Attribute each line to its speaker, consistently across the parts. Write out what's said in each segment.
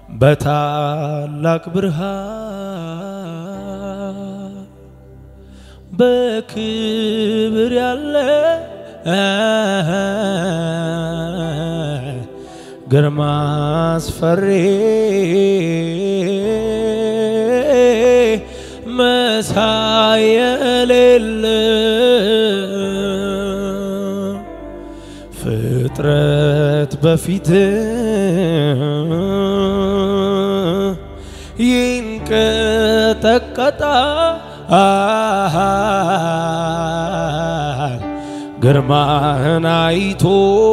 Speaker 1: በታላቅ ብርሃን በክብር ያለ ግርማ አስፈሪ መሳይ የሌለ ፍጥረት በፊት ይንቀጠቀጣል ግርማህን አይቶ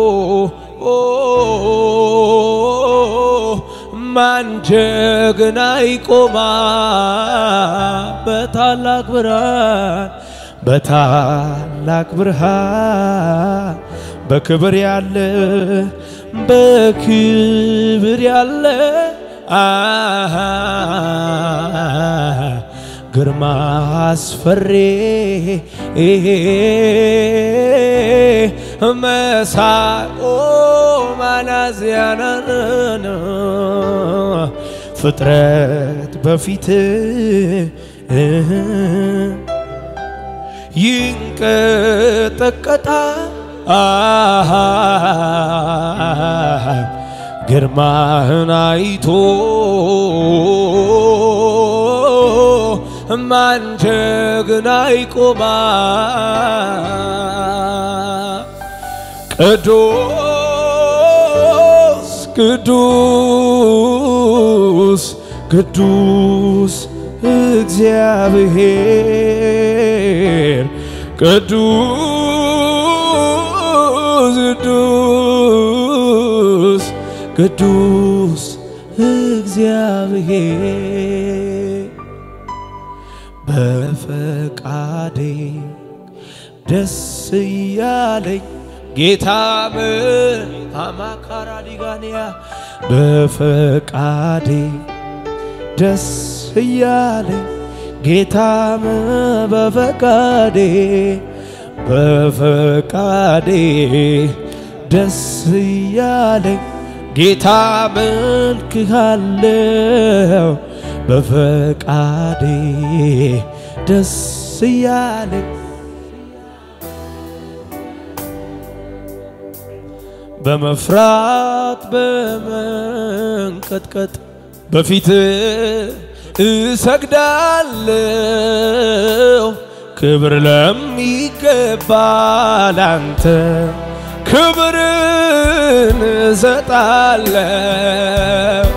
Speaker 1: ማን ጀግና ይቆማል? በታላቅ ብርሃን በታላቅ ብርሃን በክብር ያለ በክብር ያለ አሃ ግርማ አስፈሪ መሳይ ማናዝያናን ፍጥረት በፊት ይንቀጠቀጣል ግርማህን አይቶ ማን ጀግና ይቆማል? ቅዱስ ቅዱስ ቅዱስ እግዚአብሔር ቅዱስ ቅዱስ ቅዱስ እግዚአብሔር በፈቃዴ ደስ እያለኝ ጌታ ምን አማካራ ዲጋንያ በፈቃዴ ደስ እያለኝ ጌታ ምን በፈቃዴ በፈቃዴ ደስ እያለኝ ጌታ መልክሃለው በፈቃዴ ደስ እያለኝ በመፍራት በመንቀጥቀጥ በፊት እሰግዳለሁ ክብር ለሚገባ ላንተ ክብርን እሰጣለሁ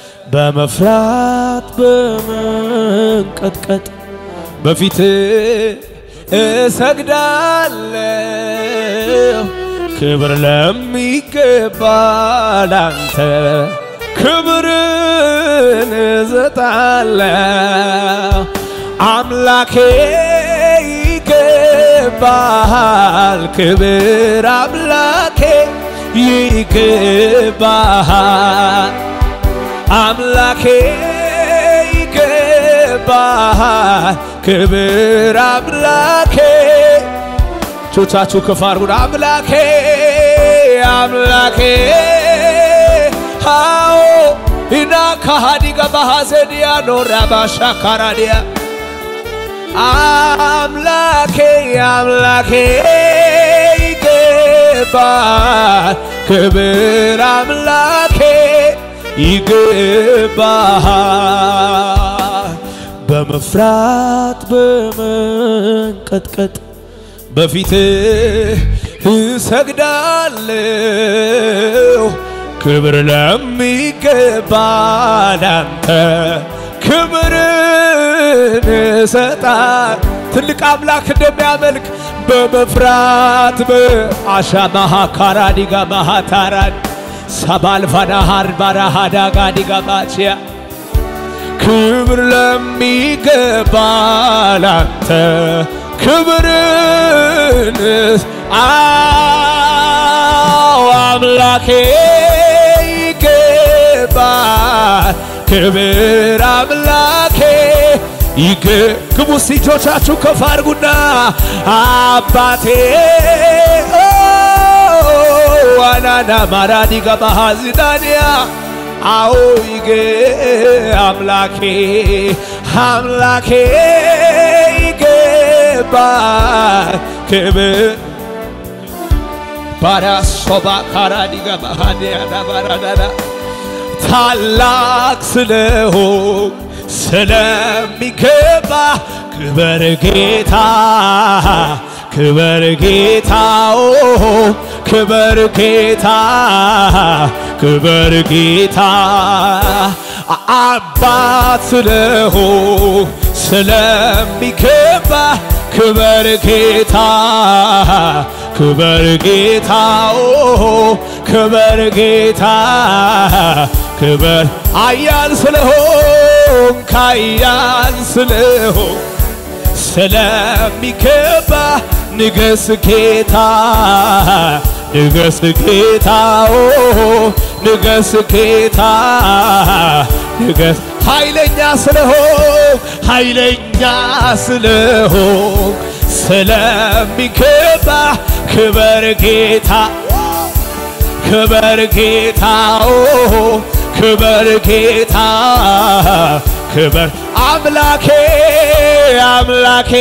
Speaker 1: በመፍራት በመንቀጥቀጥ በፊት እሰግዳለሁ ክብር ለሚገባ ላንተ ክብርን እሰጣለሁ አምላኬ ይገባሃል ክብር አምላኬ ይገባሃል አምላኬ ይገባሃል ክብር አምላኬ ቾቻችሁ ከፍ አድርጉን አምላኬ አምላኬ ሃኦ ኢና ካሃዲጋ ባሃዘዲያ ኖራ ባሻካራዲያ አምላኬ አምላኬ ይገባል ክብር አምላኬ ይገባል በመፍራት በመንቀጥቀጥ በፊት እሰግዳለሁ ክብር ለሚገባ ላንተ ክብርን እሰጣል ትልቅ አምላክ እንደሚያመልክ በመፍራት በአሻማሃ ካራዲጋ ማሃታራን ሰባልፋናሃር ባራሃዳጋዲጋ ባችያ ክብር ለሚገባ ላንተ ክብርን አዎ አምላኬ ይገባል ክብር አምላኬ ይገ ግቡ እጆቻችሁ ከፍ አድርጉና አባቴ ዋናና ማራዲጋ ባሃዚዳንያ አዎ ይገ አምላኬ አምላኬ ይገባል ክብር ባራሶባ ካራዲጋ ባሃዲያዳ ባራዳዳ ታላቅ ስለሆን ስለሚገባ ክበር ጌታ ክበር ጌታ ኦ ክበር ጌታ ክበር ጌታ አባት ስለሆን ስለሚገባ ክበር ጌታ ክበር ጌታ ኦ ክበር ጌታ ክበር አያል ስለሆን ካያል ስለሆን ስለሚገባ ንገስ ጌታ ንገስ ጌታ ኦ ንገስ ጌታ ንገስ ኃይለኛ ስለሆን ኃይለኛ ስለሆን ስለሚገባ ክበር ጌታ ክበር ጌታ ኦ ክበር ጌታ ክበር አምላኬ አምላኬ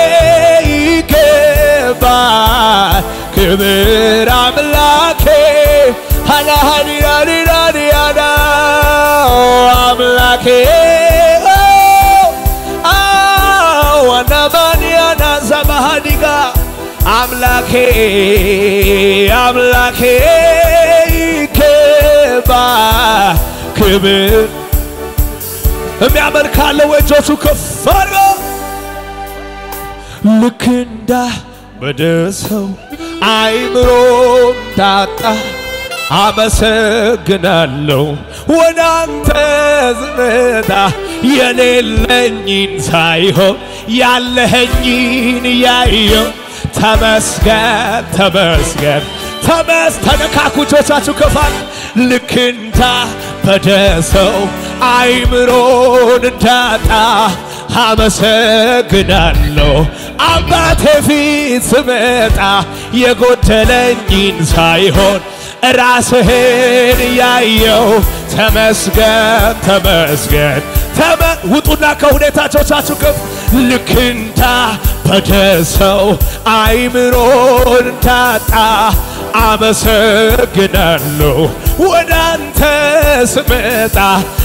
Speaker 1: ይገባል ክብር አምላኬ ሃናሃኒራኒራኒያና አምላኬ ዋናማንያና ዘባሃዲጋ አምላኬ አምላኬ ይገባል ክብር የሚያመልክ ካለ እጆቹ ከፍ አድርጎ ልክ እንዳ በደሰው አይምሮ እንዳጣ አመሰግናለሁ ወደ አንተ ዝመታ የሌለኝን ሳይሆን ያለኸኝን ያየው ተመስገን ተመስገን ተመስ ተነካኩ እጆቻችሁ ከፋል ልክ እንዳ በደሰው አይምሮን እንዳጣ አመሰግናለሁ አባቴ ፊት ስመጣ የጎደለኝን ሳይሆን ራስህን ያየው ተመስገን ተመስገን ተመ ውጡና ከሁኔታዎቻችሁ ከፍ ልክ እንዳ በደሰው አይምሮን እንዳጣ አመሰግናለሁ ወደ አንተ ስመጣ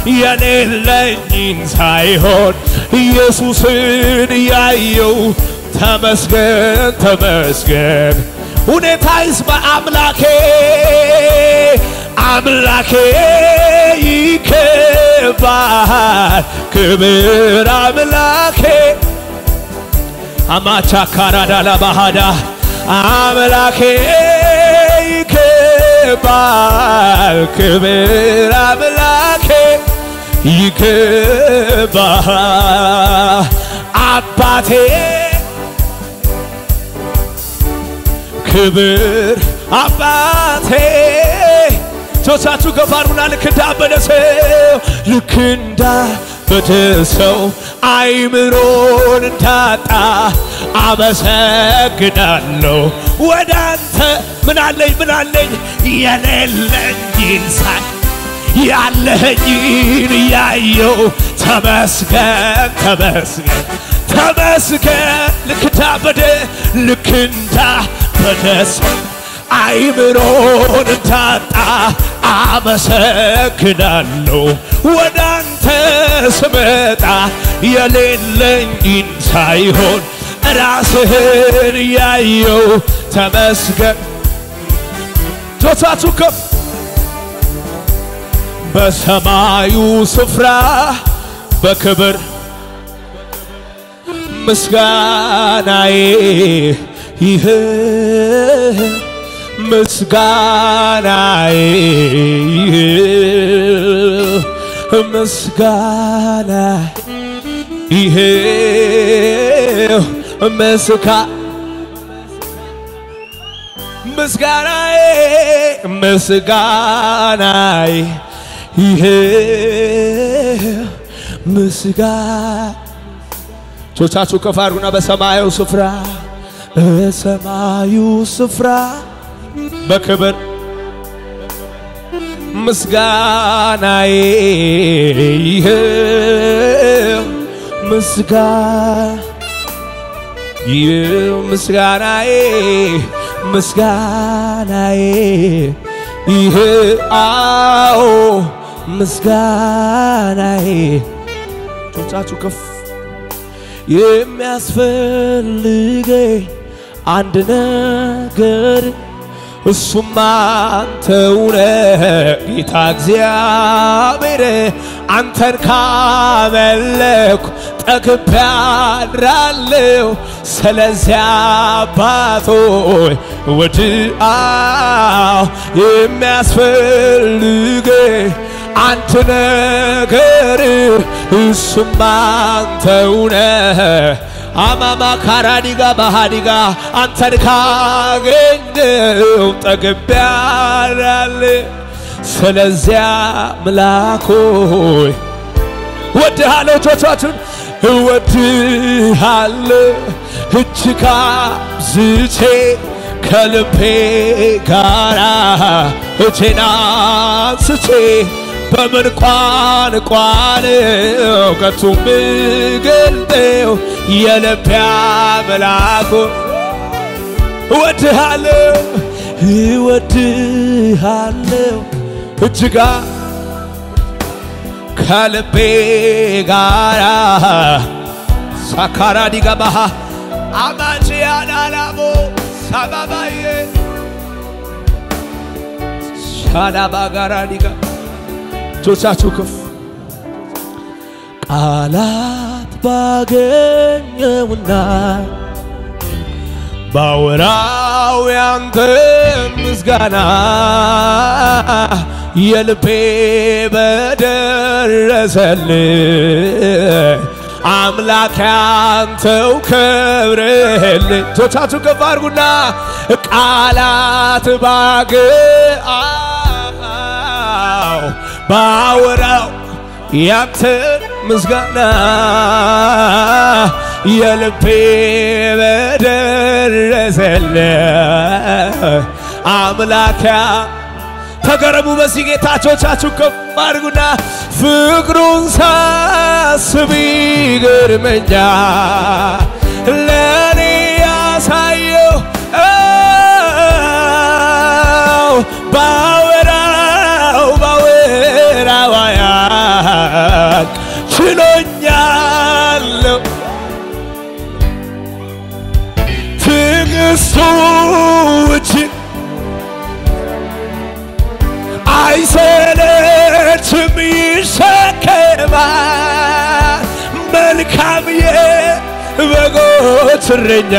Speaker 1: የሌለኝን ሳይሆን ኢየሱስን ያየው ተመስገን ተመስገን ሁኔታ ይስማ አምላኬ አምላኬ ይገባል ክብር አምላኬ አማቻ ካራዳላ ባህዳ አምላኬ ይገባል ክብር አምላኬ ይገባል አባቴ ክብር አባቴ ጆቻችሁ ከፍ አድርጉና ልክ እንዳበደ ሰው ልክ እንዳበደ ሰው አይምሮን እንዳጣ አመሰግናለሁ ወደ አንተ ምን አለኝ ምን አለኝ የሌለኝን ሳይ ያለኸኝን ያየው ተመስገን ተመስገን ተመስገን ልክ እንዳበደ ልክ እንዳበደ ሰው አይምሮን እንዳጣ አመሰግናለሁ ወደ አንተ ስመጣ የሌለኝን ሳይሆን ራስህን ያየው ተመስገን ጆቻችሁ ከፍ በሰማዩ ስፍራ በክብር ምስጋናዬ ይህ ምስጋናዬ ይህ ምስጋና ይህ ምስጋ ምስጋናዬ ምስጋናዬ ይሄ ምስጋ ቾቻችሁ ከፍ አድርጉና በሰማዩ ስፍራ በሰማዩ ስፍራ በክብር ምስጋናዬ ይኸው ምስጋና ይህ ምስጋናዬ ምስጋናዬ ይህ አዎ ምስጋናዬ ጮቻችሁ ከፍ የሚያስፈልገኝ አንድ ነገር እሱም አንተው ነህ ጌታ እግዚአብሔር አንተን ካመለኩ ጠግቤ አድራለሁ። ስለዚያ አባቶይ ወድአው የሚያስፈልገኝ አንድ ነገር እሱም አንተው ነህ አማማ ካራዲጋ ባሃዲጋ አንተን ካገኘው ጠግቤ አድራለሁ። ስለዚያ ምላኮይ እወድሃለሁ እጆቻችሁን እወድሃለሁ እጅግ አብዝቼ ከልቤ ጋራ እጄን አንስቼ በምን ቋንቋ ነው ከቶ ምገልጠው የልቤ አምላክ እወድሃለሁ እወድሃለሁ እጅጋ ከልቤ ጋራ ሳካራ ዲገባሃ አማጭ ያላላሞ ሳባባዬ ሻላባ ጋራ ዲጋ እጆቻችሁ ከፍ ቃላት ባገኘውና ባወራው ያንተ ምስጋና የልቤ በደረሰልኝ አምላክ ያንተው ክብርህልኝ እጆቻችሁ ከፍ አድርጉና ቃላት ባገአው ባወራው ያንተን ምስጋና የልቤ በደረሰልኝ አምላኪያ ተገረሙ በዚህ ጌታቾቻችሁ ከፍ አድርጉና ፍቅሩን ሳስብ ይገርመኛል ለእኔ ያሳየው አው ባወራው ባወራው አያልቅ ችሎኛለሁ ትዕግስቱ እጅግ አይሰለችም ይሸከማል መልካም የበጎች እረኛ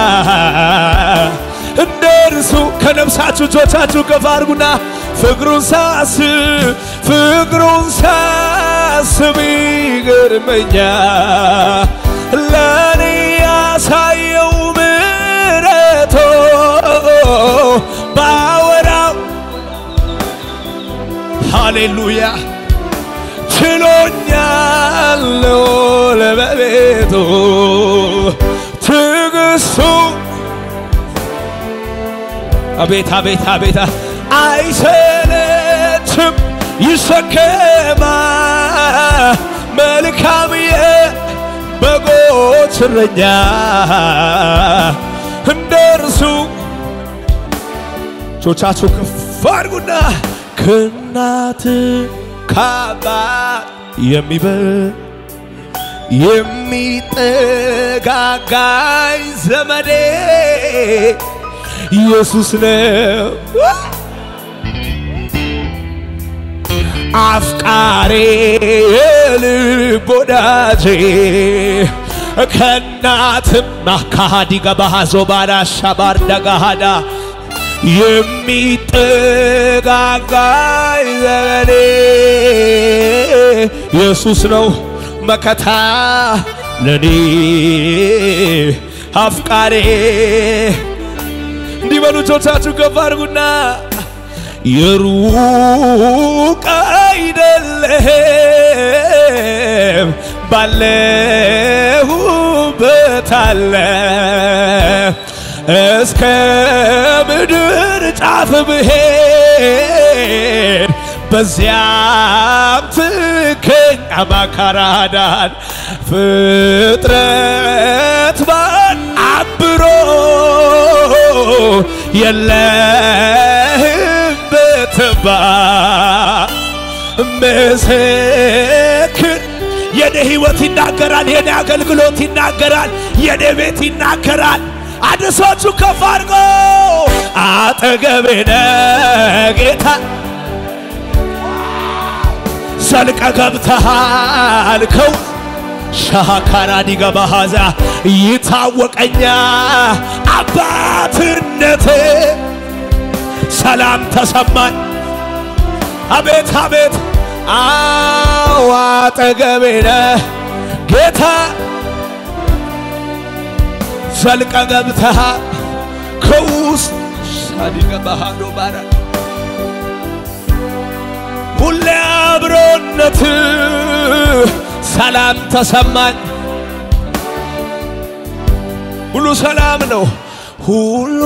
Speaker 1: እንደ እርሱ ከነፍሳችሁ እጆቻችሁ ከፍ አድርጉና ፍቅሩን ሳስብ ፍቅሩን ሳስብ ይገርመኛል ለእኔ ያሳየው ምሕረቶ ባወራው ሃሌሉያ ችሎኛለው ለበቤቱ ትዕግስቱ አቤት አቤት አቤት አይሰለችም ይሸከማ መልካም የበጎች እረኛ እንደ እርሱ ጆቻችሁ ከፍ አድርጉና ከእናት ከአባት የሚበልጥ የሚጠጋጋኝ ዘመዴ ኢየሱስ ነው። አፍቃሬ የልብ ወዳጄ ከእናትም አካሃዲ ገባሃዞ ባዳሻ ባርዳጋሃዳ የሚጠጋጋኝ ዘመዴ ኢየሱስ ነው መከታ ለኔ አፍቃሬ እንዲበሉ እጆቻችሁ ከፍ አድርጉና የሩቅ አይደለም ባለሁበት አለ እስከ ምድር ጫፍ ብሄድ በዚያም ትገኝ አማካራዳን ፍጥረት ባን አብሮ የለህም ብትባ ምስክር የኔ ህይወት ይናገራል፣ የኔ አገልግሎት ይናገራል፣ የኔ ቤት ይናገራል። አድሶቹ ከፍ አድርጎ አጠገቤ ነህ ጌታ ዘልቀ ገብተሃል ከው ሻካራ ዲገባ ሀዛ ይታወቀኛ አባትነት ሰላም ተሰማኝ። አቤት አቤት አዎ አጠገቤ ነህ ጌታ ዘልቀ ገብተሃል ከውስጥ ሻዲገባ ሃዶ ባራ ሁሌ አብሮነት ሰላም ተሰማኝ። ሁሉ ሰላም ነው፣ ሁሉ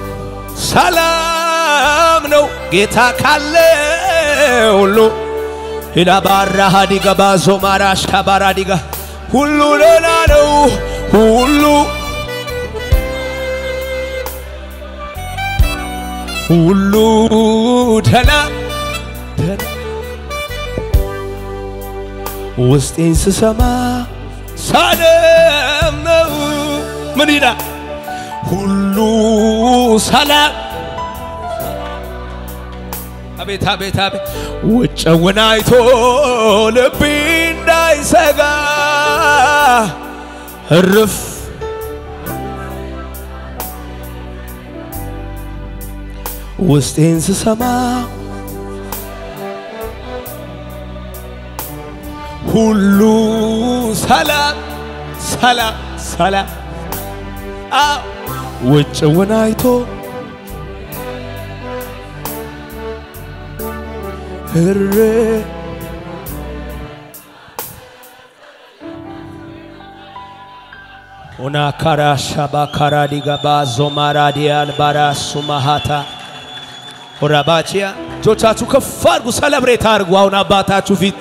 Speaker 1: ሰላም ነው። ጌታ ካለ ሁሉ ሂዳ ባራ ሀዲጋ ባዞ ማራሽ ካባራ ዲጋ ሁሉ ሌላ ነው ሁሉ ሁሉ ደና ደና ውስጤን ስሰማ ሰላም ነው። ምን ይላል? ሁሉ ሰላም አቤት አቤት አቤት ውጭውን አይቶ ልቤ እንዳይሰጋ እርፍ ውስጤን ስሰማ ሁሉ ሰላም ሰላም ሰላም አዎ ውጭውን አይቶ እሬ ኦና ካራ ሻባ ካራ ዲጋባ ዞማራ ዲያል ባራ ሱማሃታ ሆራባቺያ እጆቻችሁ ከፍ አድርጉ፣ ሰለብሬት አድርጉ። አሁን አባታችሁ ፊት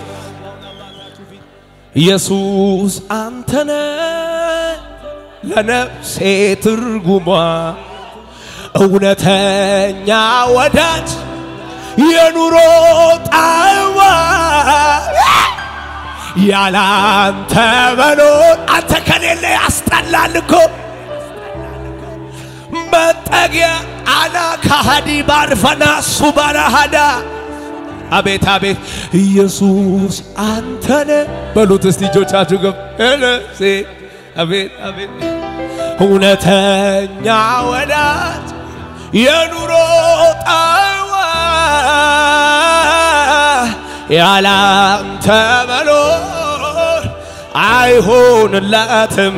Speaker 1: ኢየሱስ አንተነ ለነፍሴ ትርጉሟ እውነተኛ ወዳጅ የኑሮ ጣዕሟ ያላንተ መኖር አንተ ከሌለ ያስጠላል እኮ መጠጊያ አና ካሃዲ ባርፈና ሱባራሃዳ አቤት አቤት ኢየሱስ አንተነ በሉት እስቲ እጆቻችሁ ገብ እለሴ አቤት አቤት እውነተኛ ወዳጅ የኑሮ ጣዕሟ ያላንተ መኖር አይሆንላትም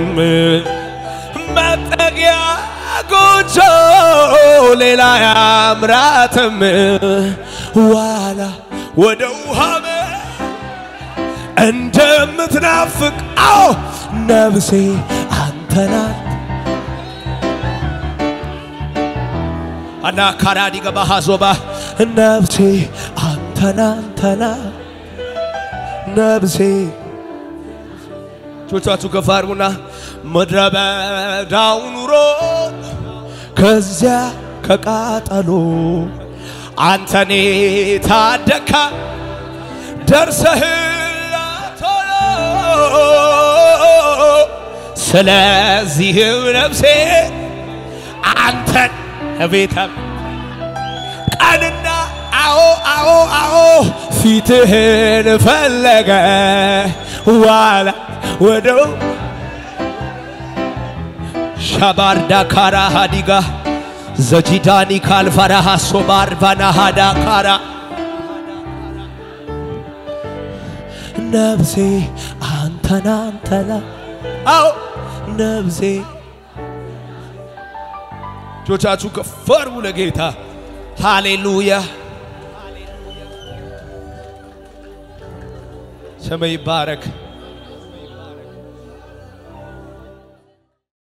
Speaker 1: መጠጊያ ጎጆ ሌላ ያምራትም ዋላ ወደ ውሃ እንደምትናፍቅ አዎ ነፍሴ አንተናት አና ካራዲ ገባ ሀዞባ ነፍሴ አንተና አንተና ነፍሴ ጆቻችሁ ከፍ አድርጉና ምድረ በዳው ኑሮ ከዚያ ከቃጠሎ አንተኔ ታደካ ደርሰህላ ቶሎ ስለዚህም ነፍሴ አንተን ቤታ ቀንና አዎ አዎ አዎ ፊትህን ፈለገ ዋላ ወደው ሻባርዳ ካራ ሃዲጋ ዘጂዳኒ ካልፈራሃ ሶባር ቫናሃዳ ካራ ነፍሴ አንተና አንተና አዎ ነፍሴ እጆቻችሁ ከፍ አድርጉ ለጌታ ሃሌሉያ ስም ይባረክ።